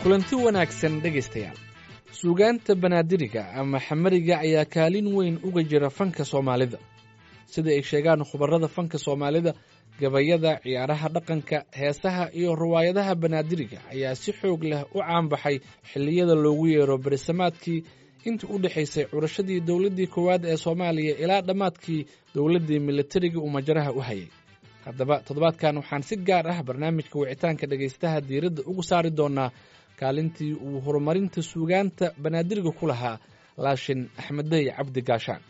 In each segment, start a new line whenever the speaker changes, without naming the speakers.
kulanti wanaagsan dhegaystayaal suugaanta banaadiriga ama xamariga ayaa kaalin weyn uga jira fanka soomaalida sida ay sheegaan khubarada fanka soomaalida gabayada ciyaaraha dhaqanka heesaha iyo riwaayadaha banaadiriga ayaa si xoog leh u caanbaxay xilliyada loogu yeero berisamaadkii intii u dhexaysay curashadii dowladdii koowaad ee soomaaliya ilaa dhammaadkii dowladdii militariga uu majaraha u hayay haddaba toddobaadkan waxaan si gaar ah barnaamijka wicitaanka dhegaystaha diiradda ugu saari doonaa kaalintii uu horumarinta suugaanta banaadiriga ku lahaa laashin axmeddey cabdi gaashaan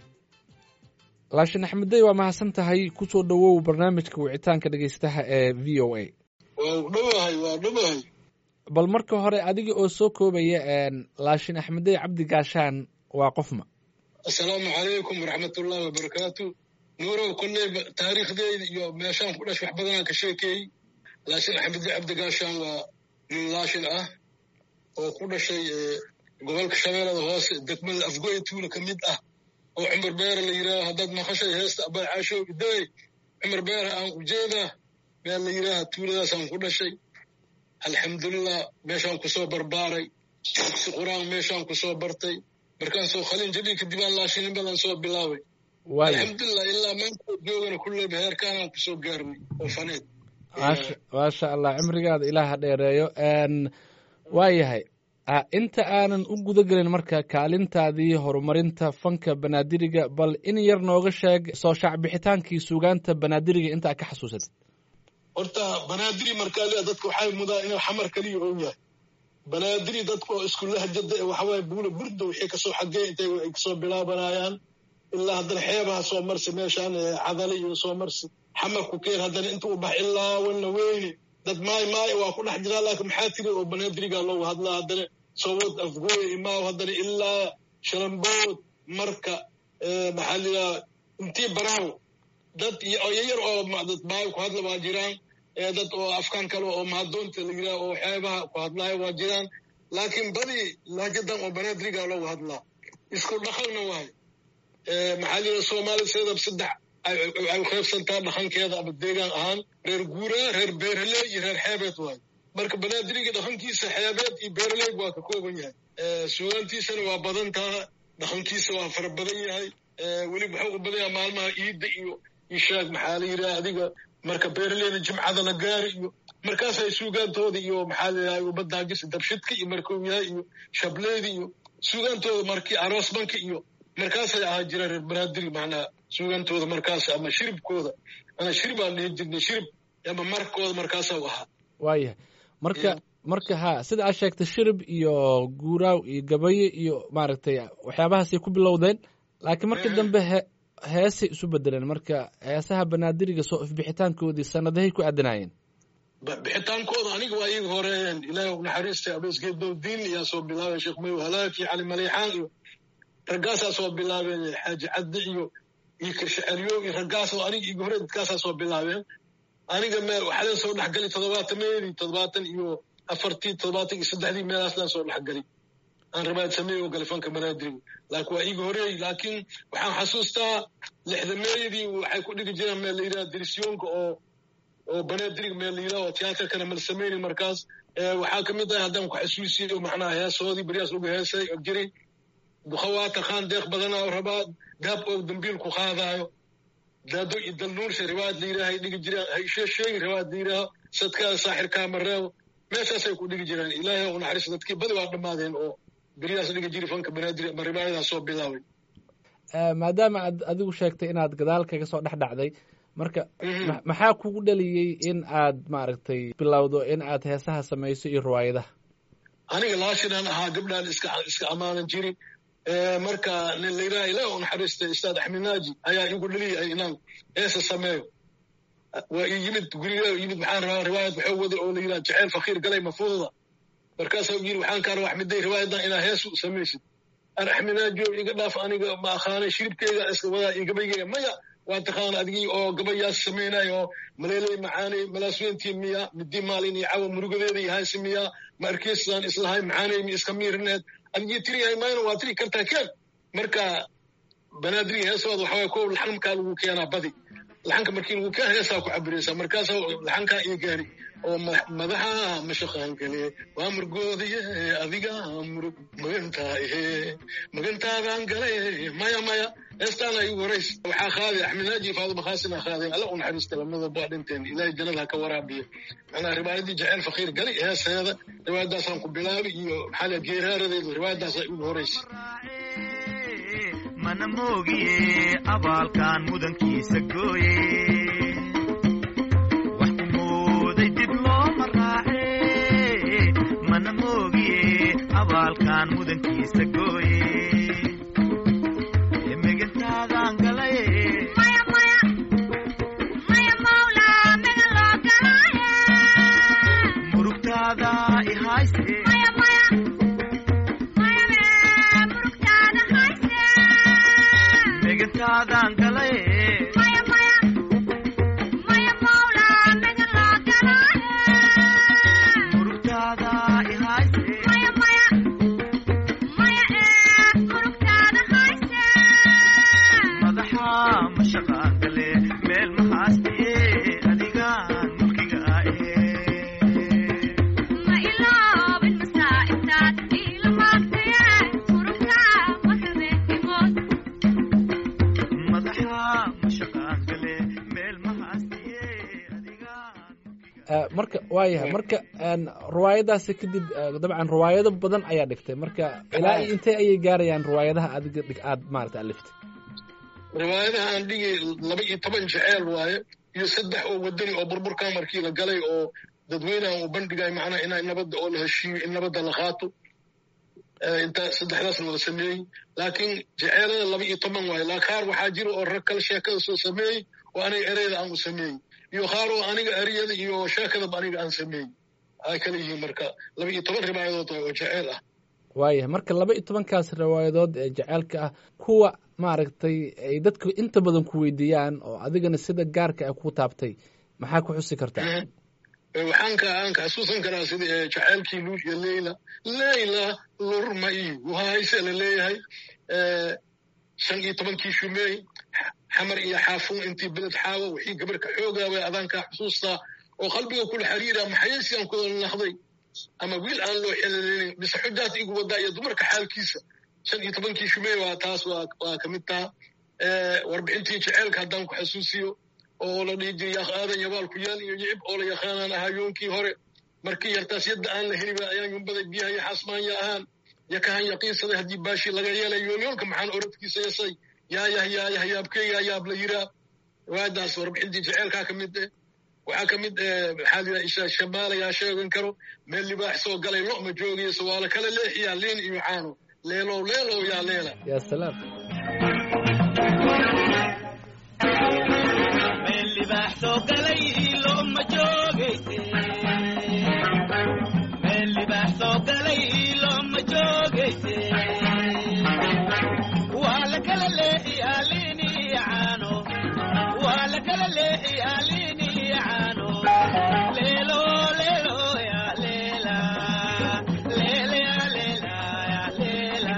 laashin axmeddey waa mahadsan tahay kusoo dhowow barnaamijka wicitaanka dhegaystaha ee v o a
waa dhowahay waa dhowahay
bal marka hore adiga oo soo koobaya laashin axmeddey cabdi gaashaan waa qofma
assalaamu calaykum waraxmatullaahi wabarakaatu nuurow kolley taariikhdeyda iyo meeshaan ku dhash wax badanaan ka sheekeeyey laashin axmeddey cabdi gaashaan waa nin laashin ah oo ku dhashay gobolka shabeellada hoose degmada afgoy tuula ka mid ah oo cumar beera la yidhaaho haddaad maqashay heesta abay caashow idawey cumar beera aan ujeedaa meel la yidhaaha tuuladaasaan ku dhashay alxamdulilah meeshaan kusoo barbaaray dugsi qur-aan meeshaan kusoo bartay markaan soo khalin jabi kadib aan laashinin badan soo bilaabay alxamdulilah ilaa maanta joogana kulleyba heerkaanaan kusoo gaarnay oo faneed
maasha allah cimrigaada ilaaha dheereeyo waa yahay inta aanan u guda gelin marka kaalintaadii horumarinta fanka banaadiriga bal in yar nooga sheeg soo shaacbixitaankii suugaanta banaadiriga inta ad ka xasuusatid
horta banaadiri markaa dadka waxay mudaa inuu xamar kaliya ou yahay banaadiri dadka oo isku lahjada ee waxawaaye buula burda wixii kasoo xagee intay ay kasoo bilaabanayaan ilaa haddana xeebaha soo marsi meeshaan cadali iyo soo marsi xamarku keen haddana inta u bax ilaa wana weyne dad maay maay waa ku dhex jiraa laakiin maxaa tiri oo banaadiriga loogu hadlaa haddana sowad afgooy imaaw haddana ilaa shalambood marka maxaa lidaa intii baraaw dad yar oo dad maay ku hadla waa jiraan dad oo afkaan kale oo mahadoonta la yidhaha oo xeebaha ku hadlaayo waa jiraan laakiin badi lahjadan oo banaadiriga loogu hadlaa isku dhaqanna waay maxaa lidaa soomaalida sideedaba saddex ay qaybsantaa dhaqankeeda ama deegaan ahaan reer guuraa reer beeraley iyo reer xeebeed waayo marka banaadiriga dhaqankiisa xeebeed iyo beeraleyg waa ka kooban yahay suugaantiisana waa badan taha dhaqankiisa waa fara badan yahay weliba waxuu u badan yahay maalmaha iidda iyo ishaag maxaa la yidhaha adiga marka beeraleyda jimcada la gaari iyo markaasay suugaantooda iyo maxaa la yidhaha ubadaagisa dabshidka iyo markuu yahay iyo shableyda iyo suugaantooda markii aroosmanka iyo markaasay ahaa jiraan reer banaadiri macnaa suugantooda markaas ama shiribkooda ana shirib aan dhihi jirnay shirib ama markooda markaasa u ahaa
waayahay marka marka ha sida aad sheegtay shirib iyo guuraaw iyo gabaye iyo maaragtay waxyaabahaasay ku bilowdeen laakiin markii dambe he heesay isu bedeleen marka heesaha banaadiriga soo ifbixitaankoodii sanadahay ku aadanaayeen
bixitaankooda aniga waa iyaga horeeyeen ilaahay u naxariistay abeesgeedowdiin ayaa soo bilaabay sheekh mayow halaaki cali maleexaan iyo raggaasaa soo bilaabeen xaaji caddi iyo iyo kirshaceliyow iyo raggaasoo aniga iga hore dadkaasaa soo bilaabeen aniga me waxaa soo dhexgali toddobaatameedii toddobaatan iyo afartii toddobaatan iyo saddexdii meelaaslaan soo dhexgali aan rabaad sameey oo galay fanka banaadiriga laakiin waa iga horeey laakiin waxaan xasuustaa lixdameeyadii waxay ku dhigi jireen meel la yidhaha dirisyoonka oo oo banaadiriga meel la yidhaha oo tiyaatarkana mal sameyni markaas waxaa ka mid ah haddaan ku xasuusiyo macnaha heesoodii baryaas lagu heesay oo jiray dukhawaata khaan deeq badanaa rabaa daab oo dambiil ku qaadaayo daado iyo dalnuursha riwaayad la yidhaha ay dhigi jiraan haishee sheegi riwaayad la yidhaaho sadkaada saaxirkaa mareebo meeshaasay ku dhigi jiraan ilaahay u naxariis dadkii badi waa dhammaadeen oo beryaas dhigi jiri fanka banaadiri ama riwaayadaas soo bilaabay
maadaama aad adigu sheegtay inaad gadaal kaga soo dhex dhacday marka maxaa kugu dhaliyey in aad maaragtay bilowdo in aad heesaha samayso iyo riwaayadaha
aniga laashinaan ahaa gabdhaan iska iska ammaanan jirin marka nin la yidhaha ilaah u naxariistay ustaad axmed naaji ayaa igu dhaliyay inaan heesa sameeyo waa ii yimid guriga yimid maxaan rabaa riwaayad waxuu waday oo la yidhaha jaceyl fakiir galay mafuuda markaasuu yidhi waxaan kaa rabaa axmeday riwaayadan inaa hees u samaysid an axmed naaji oo iga dhaaf aniga ma aqaanay shiribkeyga iska wadaa iyo gabaygeyga maya waa taqaana adigii oo gabayaas samaynayo oo maleeley macaanay malaasweyntii miya midii maalin iyo cawa murugadeeda iyo haysi miya ma arkeysaan islahay macaanay mi iska miirineed adigii tiriyahay mayna waa tiri kartaa keen marka banaadiri heesooda waxaway kow laxamkaa lagu keenaa badi laxanka markii lagu ka heesaa ku cabiraysaa markaasa laxankaa ii gaari oo madaxa mashaqaan gale waa murgoodiye adiga murug magantaa ihe magantaadaan gale maya maya heestaana igu horays waxaa qaaday axmed naaji faaduma khaasina qaadeen alla u naxariista lamada baa dhinteen ilaahay jannada ha ka waraabiyo macnaa riwaayadii jaceyl fakiir gali heeseeda riwaayadaasaan ku bilaabi iyo maxaa la geeraaradeedu riwaayadaasa igu horaysa
mana moogiye abaalkan mudankiisa gooye wax ku mooday dib looma raace mana moogiye abaalkan mudankiisa gooye megantaadan galaye murugtaada ihayse megantaadan galaye murugtaada ihayse madaxa mashaqaan gale meel mahaastiye adigaan mulkiga ahe madaxa mashaqaan gale meel mahaastiye adigaan mulkiga
marka waayahay marka riwaayadaasi kadib dabcan riwaayado badan ayaa dhigtay marka ilaa iyo intee ayay gaarayaan riwaayadaha adiga dhig aad maarata aliftay
riwaayadaha aan dhigi laba iyo toban jeceel waaye iyo saddex oo wadani oo burburkaa markii la galay oo dadweynaha uu bandhigay macnaha inaa nabadda oo la heshiiyo in nabadda la qaato intaa saddexdaas wada sameeyey laakiin jeceelada laba iyo toban waaye laa qaar waxaa jira oo rag kale sheekada soo sameeyey oo aniga ereyda aan u sameeyey iyo qaar oo aniga ereyada iyo sheekadaba aniga aan sameeyey ay kala yihiin marka laba iyo toban ribaayadood waaye oo jeceel ah
waayahay marka laba iyo tobankaas riwaayadood ee jaceylka ah kuwa maaragtay ay dadku inta badan ku weydiiyaan oo adigana sida gaarka ah ku taabtay maxaa ku xusi kartaa
waxaan ka aan ka xasuusan karaa sida jaceylkii luul iyo leyla leyla lurma igu hayse la leeyahay shan iyo tobankii shumeey xamar iyo xaafuun intii beled xaawo wixii gabarka xoogaabay adaankaa xusuustaa oo qalbiga kula xiriira maxayasiyan kuda naqday ama wiil aan loo xeleleynin mise xujaad igu wadaa iyo dumarka xaalkiisa shan iyo tobankii shumeey waa taas waa ka mid taha warbixintii jeceelka haddaan ku xasuusiyo oo la dhihi jiray yaaq aadan yabaal ku yaal iyo yicib oo la yaqaanaan ahaa yoonkii hore markii yartaas yadda aan la heliba ayaan yumbaday biyaha iyo xasmaanya ahaan yakahan yaqiinsaday haddii baashi laga yeelay yoolyoolka maxaan oradkiisa yasay yaayah yaayah yaabkeyga yaab la yiraa waadaas warbixintii jeceelkaa ka mid eh waxaa ka mid maxaa la isha shamaalayaa sheegan karo meel libaax soo galay lo ma joogayso waa la kala leexiyaa liin iyo caano leelow leelow yaa leela
yaa salaam
meel libaax soo galay looma joogayse meel libaax soo galay looma joogayse waa la kala leexiyaa liin iyo caano waa la kala leexiyaa liin iyo caano leelo leelo yaa leela leele yaa leela yaa leela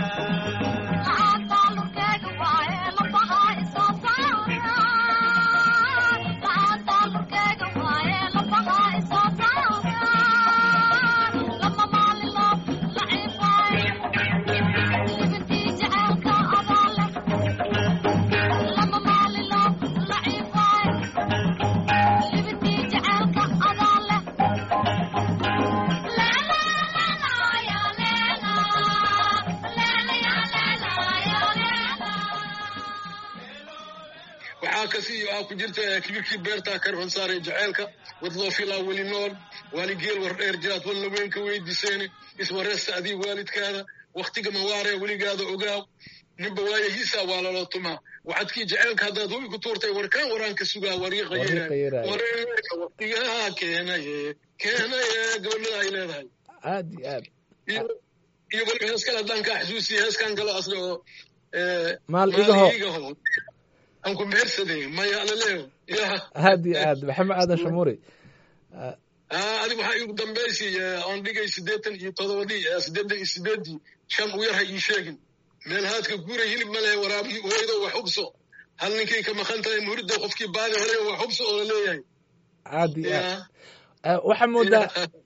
waxaa kasii waxaa ku jirta kibirkii beertaa karfan saaray jaceylka wadloo filaa weli nool waaligeel war dheer jiraad walna weyn ka weydiiseene iswareesta adii waalidkaada wakhtiga mawaaree weligaada ogaaw ninba waayahiisaa waa laloo tumaa waxadkii jaceylka haddaad hubi ku tuurtay warkaan waraanka sugaa wariiqa
Wariiqa
yeeraay
yeeraay.
wareerka waqtigaha keenaye keenaye gabadhada ay leedahay
aad iyo aad
iyo iyo weliba hees kale haddaan kaa xasuusiya heeskan kale asle oo eh,
Maal igaho.
igaho aan ku mehersaday maya alaleeyo ya
aad iyo aad maxamed aadan shamuuri Ah,
Ah, adiga waxaa igu dambaysi aan dhigay siddeetan iyo todobadii eh, siddeetan iyo sideedii shan u yar ha ii sheegin meel haadka guura hilib male waraabihii hooydo wax hubso hal ninkay ka maqan tahay muhurida qofkii baadi helay waa xubsi oo la leeyahay
aad iyo aad
Ya.
Eh, waxaa moodaa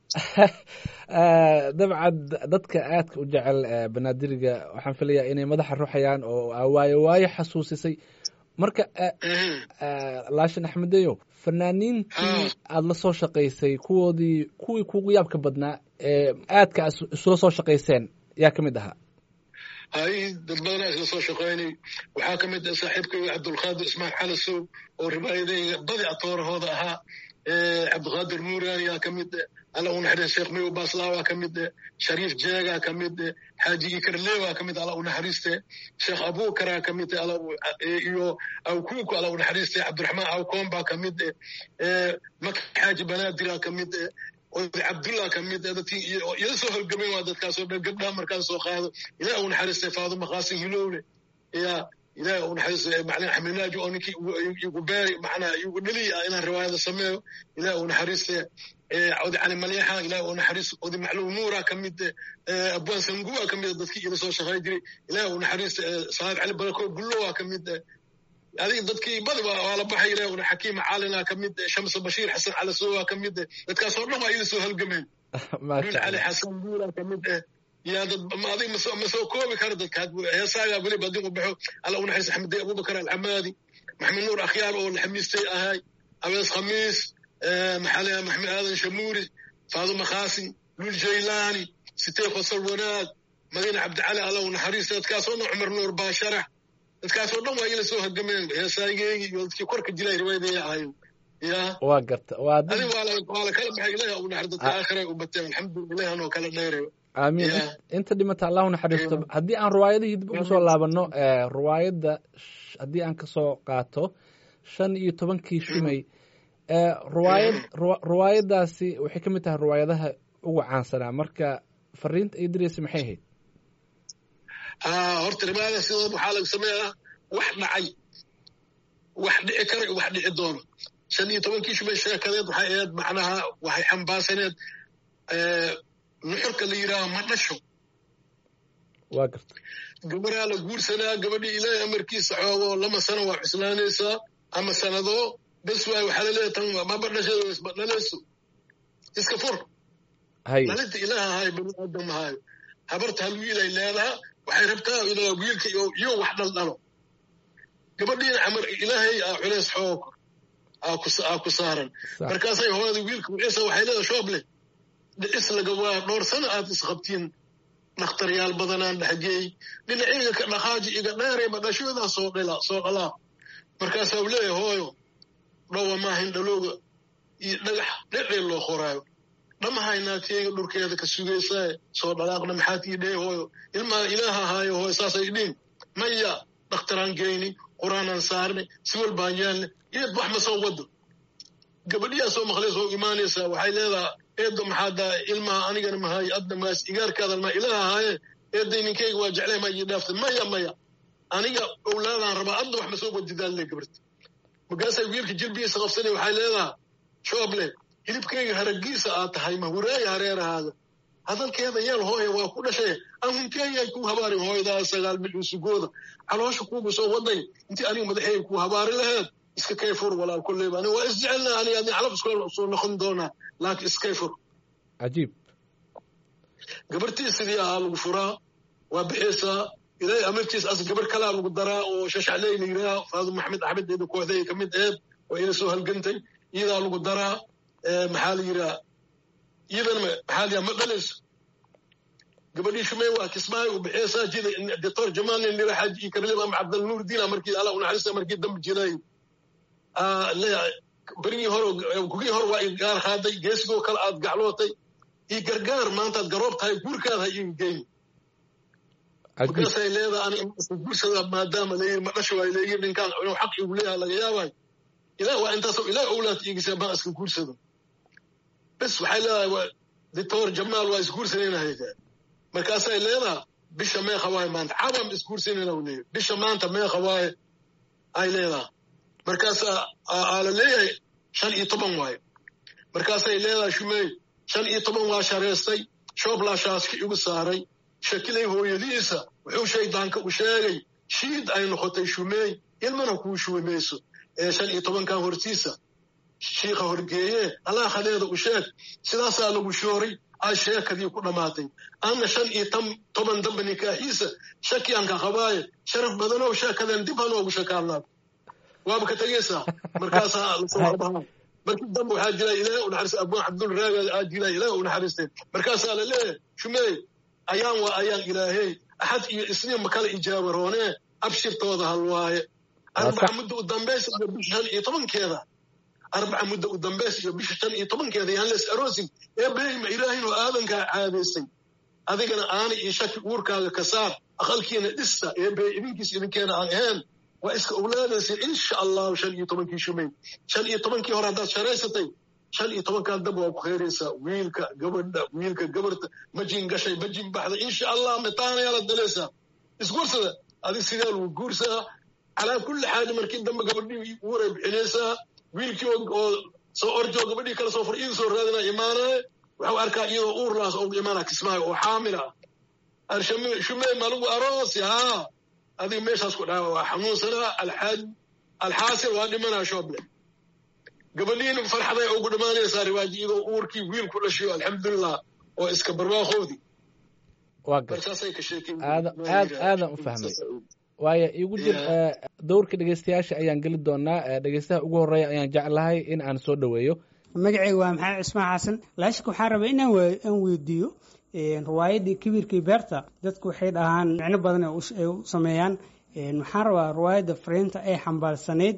Eh, dabcan dadka aadka u jecel eh, banaadiriga waxaan filayaa inay madaxa ruxayaan oo aa waayo waayo xasuusisay marka eh,
Mhm.
eh, laashin axmedeyo fanaaniintii
Ah.
aada la soo shaqaysay kuwoodii kuwii kugu yaabka badnaa ee aadka aad is- isula soo shaqayseen yaa ka mid ahaa
hay dad badanaa isla soo shaqaynay waxaa ka mid ah saaxiibkay cabdulqaadir ismaail xalasow oo ribaayadayga badi atoorahooda ahaa Eh, cabdiqaadir nuurani aa ka mid ah alla u naxariis sheekh mayow baaslaawa ka mid ah shariif jeegaa ka mid ah xaaji ikarleewaa ka mid ah alla u naxariiste sheekh abuukaraa ka mid ah alla u- eh, iyo awkuuku alla u naxariiste cabdiraxmaan awkoombaa ka mid ah Eh, maka xaaji banaadiraa ka mid ah oday cabdullah ka mid ah dadkii iyo- oo ila soo holgamay waa dadkaasoo dhan gabdhaha markaan soo qaado ilaah u naxariistay faaduma qaasim hilowle ya ilaah u naxariistay macalin axmed naaji oo ninkii igu- igu beeri macnaa igu dheliy ah inaan riwaayada sameeyo ilaah u naxariistay Eh, oday cali maleexa ilaah u naxariis oday macluum nuura ka mid eh, abwaan sanguwa ka mid ah dadkii ila soo shaqay jiray ilaah u naxariistay eh, saad cali barako gullowa ka mid ah adiga dadkii badi waa waa la baxay ilaah una xakiim caalina ka mid ah shamsa bashiir xasan calasowa ka mid ah dadkaasoo dhan waa ila soo halgameen
maasha
dul cali
allah
xasan buura ka mid ah yaa dad ma adig ma soo ma soo koobi karo dadka heesaagaa weliba adigu baxo alla u naxariis axmed abubakar alxamaadi maxamed nuur akhyaar oo laxamiistay ahay abees khamiis eh, maxaa la yidhaha maxamed aadan shamuuri faaduma khaasim lul jaylaani sitee fasal wanaag madiine cabdicali alla u naxariis dadkaasoo dhan cumar nuur baasharax dadkaasoo dhan waa ila soo hagameen heesaageygii iyo dadkii korka jilay riwaayadaya ahayn ya
waa garta waa dad
adiga waa la waa la kala baxay ilaah u naxar dadka aakhira u bateen alxamdulilah anoo kala dheerayo
aamiin
Yeah.
Int- inta dhimata allahu naxariisto haddii aan riwaayadihii dib ugu soo laabano eh, riwaayadda sh- haddii aan kasoo qaato shan iyo tobankii shumay eh, riwaayad riwa- riwaayaddaasi waxay ka mid tahay riwaayadaha ugu caansanaa marka fariinta ay diraysa maxay ahayd
haa horta ribaada sidooda waxaa laga sameeyaa wax dhacay wax dhici kara iyo wax dhici doono shan iyo tobankii shumay sheekadeed waxay ahayd macnaha waxay xambaarsaneed eh, nuxurka la yidhaaha ma dhasho
waa garta
gabaraa la guursanaa gabadhii ilaahay amarkiisa xoogo lama sano waa cuslaanaysaa ama sanadoo bes waay waxaa laleeyahay tan maba dhashay isba dhalayso iska fur
hay
dhalinta ilaaha ahayo bani aadam ahayo habarta hal wiilay leedaha waxay rabtaa inaa wiilka iyo iyo wax dhaldhalo gabadhiina camar ilaahay aa culays xoog aa ku aa ku saaran
sax
markaasay hooyada wiilka wiciisa waxay leedahay shooble dhicis laga waa dhowr sano aad isqabtiin dhakhtaryaal badanaan dhexgeey dhinacayga ka dhaqaaji iga dheerayba dhashoodaa soo dhala soo dhalaa markaasaa u leeyahay hooyo dhowa maahayn dhalooga iyo dhagax dhecdheel loo qoraayo dhamahay naagtiyayga dhurkeeda ka sugaysaa soo dhalaaqna maxaad ii dhee hooyo ilmaa ilaaha ahaayo hooyo saasay dhiin maya dhakhtaraan geyni qur-aanaan saarne si walbaan yeelne iyad wax ma soo wado gabadhiyaa soo maqlaysa oo imaanaysaa waxay leedaha eedda maxaa daa ilmaha anigana mahaye adna maas igaarkaadan ma ilaah ahaaye eedday ninkayga waa jeclay ma ii dhaaftay maya maya aniga owlaadaan rabaa adna wax ma soo wadidaan le gabarta markaasay wiilka jilbigiisa qabsanay waxay leedaha shooble hilibkayga haragiisa aad tahay ma huraaya hareerahaada hadalkeeda yeel hooya waa ku dhashay ahunkeyay ku habaarin hooydaa sagaal bil usugooda caloosha kuugu soo waday intii aniga madaxeyga ku habaari laheed iska kay fur walaal kolleyba ani waa isjecelna ani adin calab isku soo noqon doonaa laakiin iskay fur
cajiib
gabartii sidii ahaa lagu furaa waa bixaysaa ilaahay amartiis as gabar kalaa lagu daraa oo shashacley la yidhaha faadum maxamed axmed eeda kooxday ka mid aheed waa ila soo halgantay iyadaa lagu daraa Eh, maxaa la yidhaha iyadana ma- maxaa la yidhaha ma dhalayso gabadhii shumey waa kismaayo u bixiyaysaa jida doctor jamal nin lira xaaji iyo karlib ama cabdalnuur diina markii alla u naxariista markii dambe jiray Ah, le- berigii hore gugii hore waa i gaar qaaday geesigoo kale aad gaclootay ii gargaar maantaad garoob tahay guurkaada ha ii geyn
cajiib
markaasay leedahay ani iska guursada maadaama layiri ma dhasho waa leeyiri ninkaan inuu xaq igu leeyahay laga yaabay ilaah waa intaasoo ilaah owlaad iigisa baan iska guursado bes waxay leedahay waa doctor jamaal waa isguursanayna haytaa markaasay leedahay bisha meeqa waaye maanta cabam isguursanayna u leeyahay bisha maanta meeqa waaye ay leedahay markaasaa aa aa la leeyahay shan iyo toban waaye markaasay leedahay shumey shan iyo toban waa shareystay shooblaashaaska igu saaray shakilay hooyadiisa wuxuu shaydaanka u sheegay shiid ay noqotay shumeey ilmana kuu shuwi mayso ee shan iyo tobankan hortiisa shiikha horgeeye allah khadeeda u sheeg sidaasaa lagu shooray aa sheekadii ku dhammaatay anna shan iyo toban dambe nikaaxiisa shaki aan ka qabaaye sharaf badanow sheekadan dib hanoogu shakaarnaa waaba ka tegaysaa markaasaa lasoo qabaha markii dambe waxaa jira ilaah u naxariista abuu cabdul raaga aa jira ilaah u naxariistay markaasaa la leeyahay shumeey ayaan waa ayaan ilaahey axad iyo isniin ma kala ijaaba roonee abshirtooda hal waaye arbaca muddo u dambaysa iyo bisha shan iyo tobankeeda arbaca muddo u dambaysa iyo bisha shan iyo tobankeeda yaan lees aroosin ee beeyma ilaahin oo aadankaa caadaysay adigana aani iyo shaki uurkaaga ka saar aqalkiina dhista ee beey idinkiis idinkeena aan ahayn waa iska owlaadaysa insha allahu shan iyo tobankii shumay shan iyo tobankii hore haddaad sharaysatay shan iyo tobankan dab waa ku khayraysaa wiilka gabadha wiilka gabarta majin gashay majin baxda insha allah mitaanayaa la dalaysaa isguursada adig sidee lagu guursaa calaa kulli xaal markii dambe gabadhii uuray bixinaysaa wiilkii oo soo orjoo gabadhii kala soo fur iidu soo raadina imaanaye waxuu arkaa iyadoo uurlaas oo imaana kismaayo oo xaamil ah shumey malagu aroosi haa adiga meeshaas ku dhaca waa xanuunsanaa alxaaj alxaasil waa dhimanaa shooble gabadhiina farxaday ugu dhammaanaysaa riwaaji iyadoo uurkii wiil ku dhashayo alxamdulilah oo iska barwaaqoodii
waa gar aad aad aadan u fahmay waayo igu jir dowrka dhegeystayaasha ayaan geli doonaa dhegeystaha ugu horeeya ayaan jeclahay in aan soo dhoweeyo
magacayga waa maxamed cismaan xasan laashika waxaa rabay inaan aan weydiiyo riwaayadii kibirkii beerta dadku waxay dhahaan micno badan ay u sameeyaan waxaan rabaa riwaayadda fariinta ay xambaarsaneyd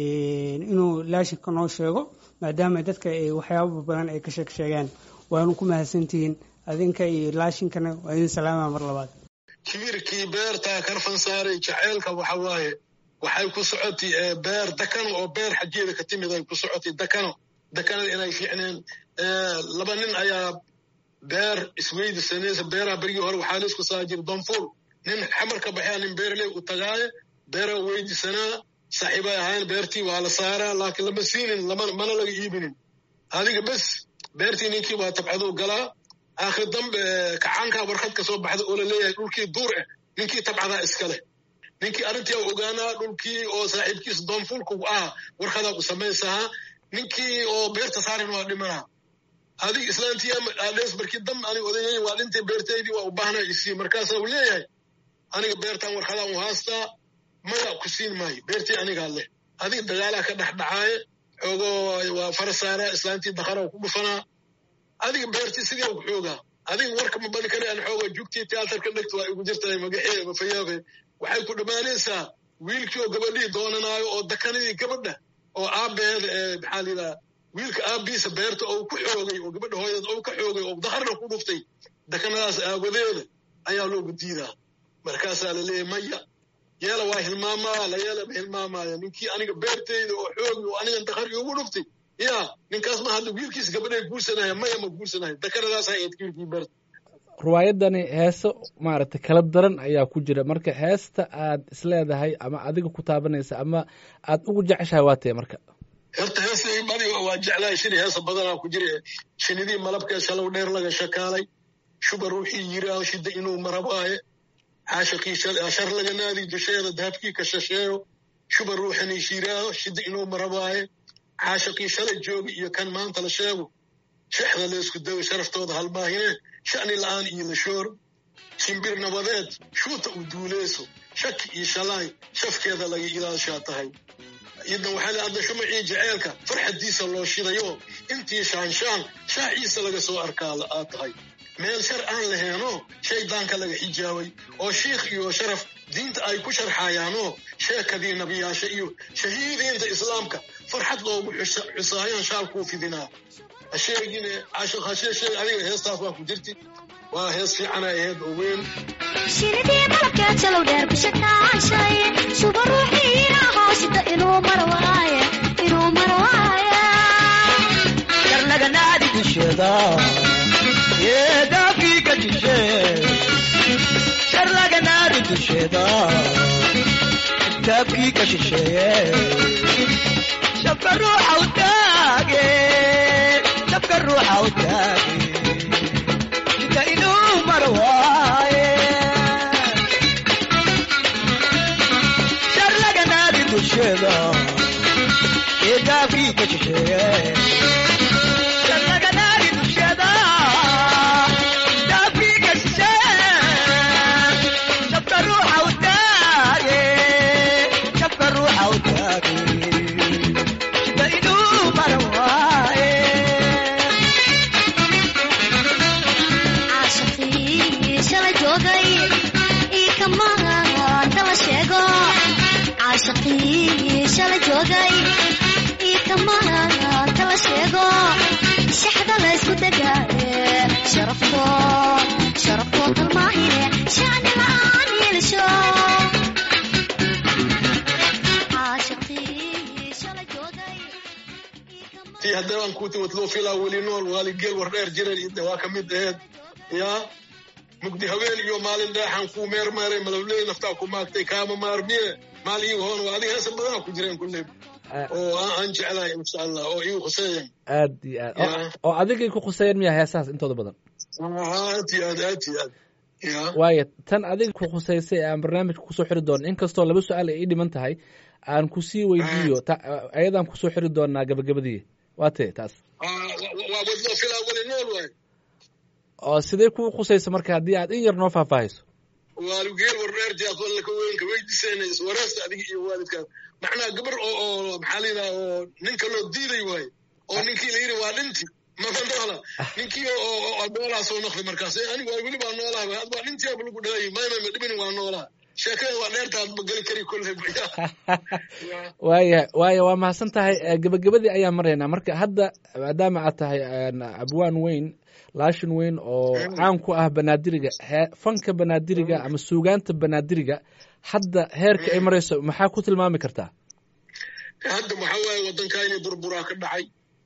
inuu laashinka noo sheego maadaama dadka ay waxyaaba badan ay ka sheeg sheegaan waanu ku mahadsantihiin adinka iyo laashinkana waa idin salaama mar labaad
kibirkii beertaa karfan saaray jaceylka waxa waaye waxay ku socotay beer dakano oo beer xajeeda ka timid ay ku socotay dakano dakanada inay fiicneen laba nin ayaa beer isweydisanaysa beeraha berigii hore waxaa laisku saa jira donfuul nin xamar ka baxaya nin beerley u tagaaye beeraa weydisanaa saaxiibay ahayn beertii waa la saaraa laakiin lama siinin mana laga iibinin adiga bes beertii ninkii waa tabcaduu galaa aakhir dambe kacaankaa warqad ka soo baxda oo la leeyahay dhulkii duur ah ninkii tabcadaa iska leh ninkii arrintii u ogaanaa dhulkii oo saaxiibkiisa doonfuulku ah warqadaa u samaysahaa ninkii oo beerta saarin waa dhimanaa adig islaantii adhees markii dam anig odayay waa dhintay beertaydii waa u baahnaa isii markaasaa uu leeyahay aniga beertaan warqadaan u haastaa maya ku siin maayo beertii anigaa leh adig dagaalaa ka dhexdhacaaye xoogoo waa fara saaraa islaantii dakara ku dhufanaa adiga beertii sidee ku xoogaa adiga warka ma bani kale aan xooga jugtii tiyaatarka dhegta waa igu jirtahay magaxeeda mafayaabe waxay ku dhammaanaysaa wiilkii oo gabadhii doonanaayo oo dakanadii gabadha oo aabbeeda ee maxaa layidhaha wiilka aabbiisa beerta oo ku xoogay oo gabadha hooyadeed oo ka xoogay oo dakarna ku dhuftay dakanadaas aawadeeda ayaa loogu diidaa markaasaa la leeyahy maya yeela waa hilmaamaa la yeelama hilmaamaya ninkii aniga beerteyda oo xoogi oo anigan dakar iugu dhuftay ya ninkaas ma hadda wiilkiis gabadhay guursanaya maya ma guursanaya dakanadaas hayd wiilkii beerta
riwaayadani heeso maaragtay kala daran ayaa ku jira marka heesta aad isleedahay ama adiga ku taabanaysa ama aad ugu jeceshahay waa tee marka
horta heesta badi waa jeclahay shini heesa badanaa ku jira shinidii malabkee shalow dheer laga shakaalay shuba ruuxii yiraaho shida inuu marabaaye caashaqii shar laga naadi dusheeda dahabkii ka shasheeyo shuba ruuxanii shiraaho shida inuu marabaaye caashaqii shalay joogi iyo kan maanta la sheego shexda laysku dayo sharaftooda halmaahine sha'ni la'aan iyo lashoor shimbir nabadeed shuuta u duuleyso shaki iyo shalaay shafkeeda laga ilaashaa tahay idan waxaa la adda shumacii jaceylka farxaddiisa loo shidayo intii shaanshaan shaaciisa laga soo arkaa aad tahay meel shar aan laheenoo shaydaanka laga xijaabay oo shiikh iyo sharaf diinta ay ku sharxaayaanoo sheekadii nabiyaasha iyo shahiidiinta islaamka farxad loogu xusaayaan shaalkuu fidinaa hasheegine hasheeshee adiga heestaas waa ku jirti waa hees fiicana aheyd oo weyn
shinidii malabkeed jalow dheer bishakaashay shuba ruuxiina hoosida inuu mar waaye inuu mar waaye
karnaganaadi dusheeda yee daafkii ka jishe sharlaganaadi dusheeda daafkii ka shisheeye shabka ruuxa u taage shabka ruuxa u taage inta inuu mar waaye sharlaganaadi dusheeda ee daabkii ka shisheeye jannada naari dusheeda daabkii ka shisheeye shabka ruuxa u taage shabka ruuxa u taage ba inuu maran waaye
caashaqii shala joogay ii kamaanta la sheego caashaqii shala joogay ii kamaanta la sheego shaxda la isku degaaye sharafko sharafko kalmaahine shacni la'aan yeelisho caashaqii shala joogay ii kamaanta
tii haddana aan kuuti watloo filaa weli nool waali geel war dheer jiran iyo waa ka mid aheed yaa mugdi haween iyo maalin dheexan kuu meermeeray malawley naftaa ku maagtay kaama maarmiye maal ii hoon waa adiga heesa badanaa ku jireen kulley oo aan aan jeclahay insha allah oo igu khuseeyan
aad iyo aad oo-
Ya.
oo adigay ku khusayeen miya heesahaas intooda badan
aad iyo aad aad iyo aad ya
waayo tan adiga ku khusaysay aan barnaamijka kusoo xiri doono inkastoo laba su-aal ay ii dhiman tahay aan kusii weydiiyo ta- ayadaan kusoo xiri doonaa gabagabadii waa tee taas
waa watloo filaa weli nool waay
oo sidee kuu khusaysa marka haddii aad in yar noo faahfaahayso
waali geel war dheer jaad walla ka weynka weydiisayna iswareesta adiga iyo waalidkaas macnaha gabar oo oo maxaa la yidhaha oo ninka loo diiday waaye oo ninkii la yidhi waa dhinti mama noola ninkii oo oo oo noolaa soo noqday markaas Eh, anigu waa weli baa noolaa waay ad waa dhintii aba lagu dhalay mayma ma dhibin waa noolaa sheekada waa dheertaad ma geli kari kolley
waaya waaya waa mahadsan tahay Eh, gabagabadii ayaan maraynaa marka hadda maadaama aad tahay een, abwaan weyn laashin weyn oo caan ku ah banaadiriga hee- fanka banaadiriga ama suugaanta banaadiriga hadda heerka ay marayso maxaa ku tilmaami kartaa
hadda waxaa waaye waddankaa inay burburaa ka dhacay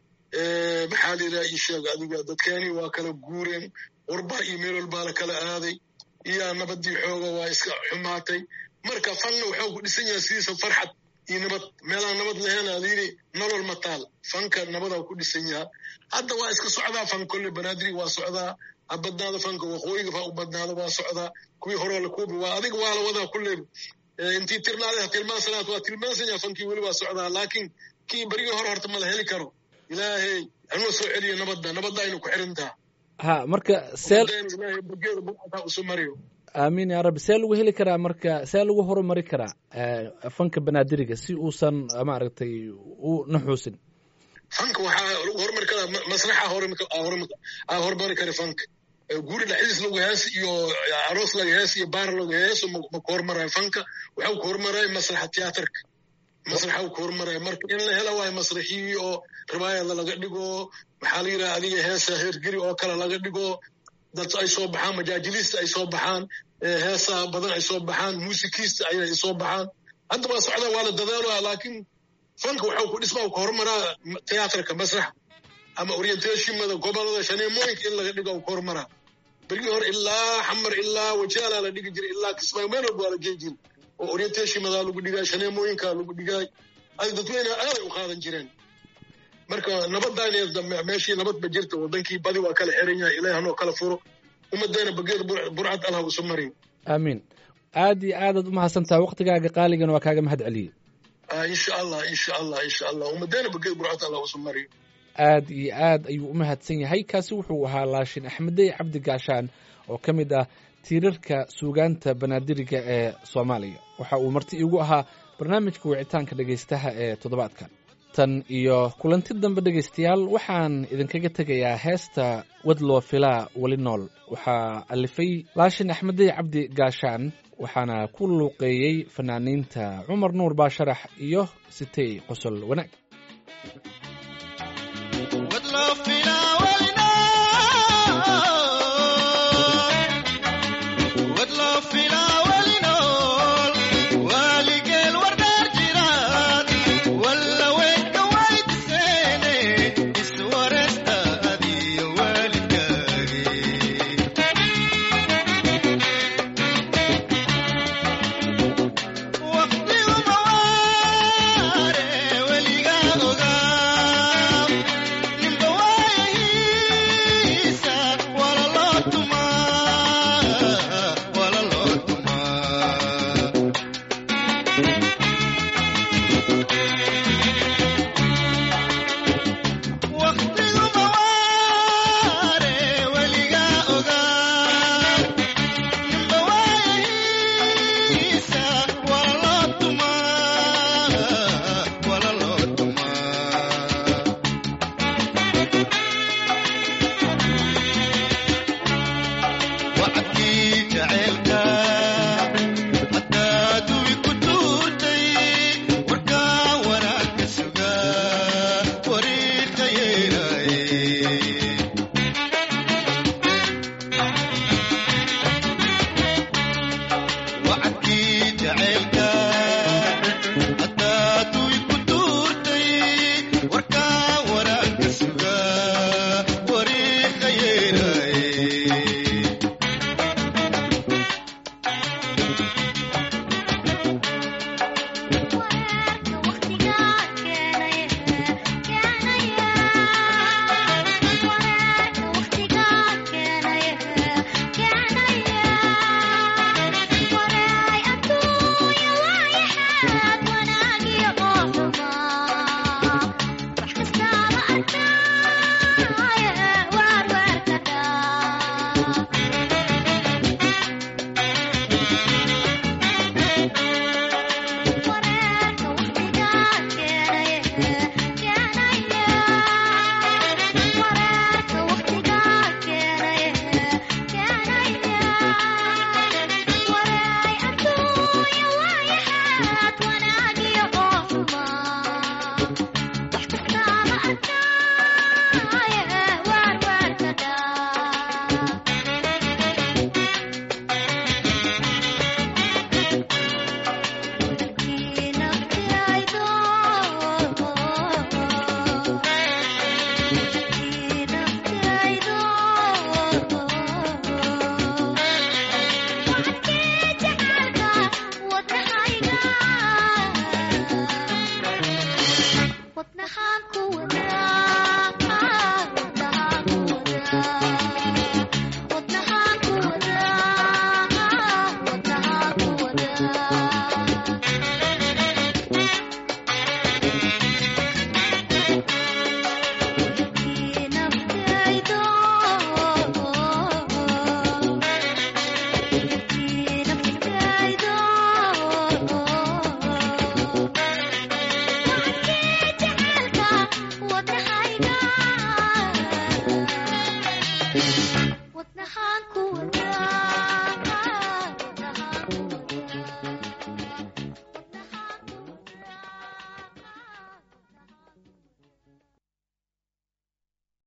Eh, maxaa la yidhaha ii sheeg adiga dadkeeni waa kala guureen warbaa iyo meel walbaa la kala aaday iyaa nabadii xooga waa iska xumaatay marka fanna wuxuu ku dhisan yahay sidiisa farxad iyo nabad meelaan nabad lahayn aa layidhi nolol ma taal fanka nabadaa ku dhisan yaha hadda waa iska socdaa fan kolle banaadiri waa socdaa ha badnaado fanka waqooyiga fa u badnaado waa socdaa kuwii horoo la kuubi waa adiga waa la wadaa kulle Eh, intii tirnaaday ha tilmaansanaad waa tilmaansan yaha fankii weli waa socdaa laakiin kii berigii hore horta ma la heli karo ilaahay hanoo soo celiyo nabadda nabadda aynu ku xirintaa
ha marka see
Ummaddeena ilaahay bageeda buuxataa usu mariyo
aamiin yaa rabbi see lagu heli karaa marka see lagu horumari karaa eh, fanka banaadiriga si uusan maaragtay u naxuusin
fanka waxaa lagu horumari karaa ma- masraxa horumar- aa horumar- aa horumari kara fanka Eh, guri dhaxdiis lagu hees iyo aroos laga hees iyo baar laga heeso ma ma ku horumarayo fanka waxau ku horumarayo masraxa tiyaatarka masraxa ku horumarayo marka in la hela waayo masraxii oo riwaayada laga dhigo maxaa la yidhaha adiga heesa heergeri oo kale laga dhigo dad ay soo baxaan majaajiliista ay soo baxaan eh, heesa badan ay soo baxaan muusikiista ay soo baxaan hadda waa socdaa waa la dadaalaa laakiin fanka waxau ku dhismaa ku horumaraa tiyaatarka masraxa ama orientationmada gobolada shaneemooyinka in laga dhigo ku horumaraa berigii hore ilaa xamar ilaa wajaalaa la dhigi jiray ilaa kismaayo meel walba waa la geey jiray oo orientationmadaa lagu dhigaay shaneemooyinkaa lagu dhigaay ay dadweynaha aaday u qaadan jireen marka nabadaan meeshii nabad ba jirta wadankii badi waa kala xiran yahay ilaahi hanoo kala furo ummadeena bageeda bur- burcad allah usu mariyo
aamiin aad iyo aadaad u mahadsantaha waqtigaaga qaaligana waa kaaga mahad celiyey
Ah, insha allah insha allah insha allah ummadeena bageeda burcad allah usu mariyo
aad iyo aad ayuu u mahadsan yahay kaasi wuxuu ahaa laashin axmedey cabdi gaashaan oo ka mid ah tiirarka suugaanta banaadiriga ee soomaaliya waxa uu marti iigu ahaa barnaamijka wicitaanka dhegaystaha ee toddobaadkan tan iyo kulanti dambe dhegaystayaal waxaan idinkaga tegayaa heesta wadloo filaa weli nool waxaa alifay laashin axmedey cabdi gaashaan waxaana ku luuqeeyey fanaaniinta cumar nuur baasharax iyo sitey qosol wanaag
wadloo filaa walinool wadloo filaa walinool waaligeel wardhaar jiraan walla weynka waydiseene iswaresta adiyo waalidkaagii waqtiguma waare weligaa ogaa ninba waa
Yeah.